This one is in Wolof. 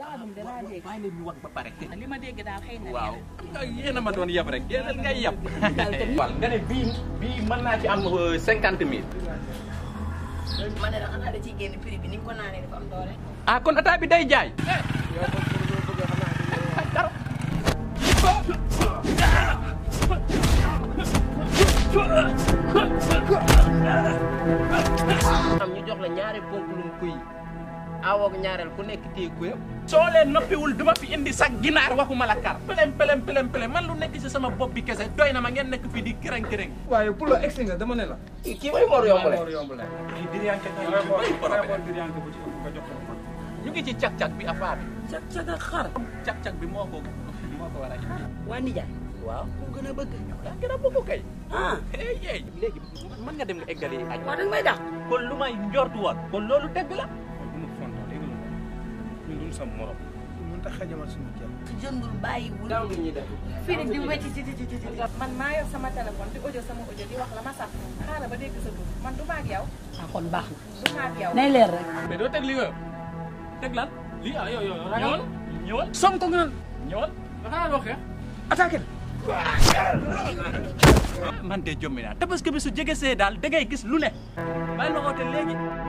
laadum de laa dégg bàyyi leen ñu wax ba pare. li ma dégg daal xëy na waaw yéen a ma doon yab rek yéen ngay yab. waaw nga ne bii bii mën naa ci am cinquante mille. ma ne la xanaa da ciy génn prix bi ni nga ko naanee dafa am doole ah kon ataa bi day jaay. am ñu jox la ñaari ponkulum kuy awoog ñaareel ku nekk téye ku yëpp. soo leen noppiwul duma fi indi sax ginaar waxuma la kar. pelem pelem pelem pelem man lu nekk ci sama bopp bi kese doy na ma ngeen nekk fii di kërëng kërëng. waaye pour la egsi nga dama ne la. kii mooy Mor Yombale. Mor Yombale. kii diriyànke da ngay xool da ngay xool diriyànke bu ci ëpp nga jox ko man. ñu ngi ci cag-cag bi affaire bi. cag cag ak xar cag-cag bi moo ko moo ko war a indi. waa nijaay waaw. ku gën a bëgg daa gën a bëgg kay. ah hey hey léegi mën nga dem nga eggali añ. waa danga may dax kon lu may njortu woon. kon loolu dëgg la. bu ma fontoo dégg nga ñun duñu sa morom. ñun tax xajamal suñu jël. jëndul bàyyiwul daaw li ñuy def. fii rek di wecci ci ci ci ci man maa yor sama téléphone di audio sama audio di wax la ma sax xaaral ba dégg sa tur man du maag yow ah kon baax na du maag yow nay leer rek mais doo teg li nga teg lan lii ah yow yow ñëwal ñëwal Sonko nga naan ñëwal. xanaa loo xeex. attaqué la. man de jommi naa tabaski bi su jege see daal da ngay gis lu ne. bàyyi ma oote léegi.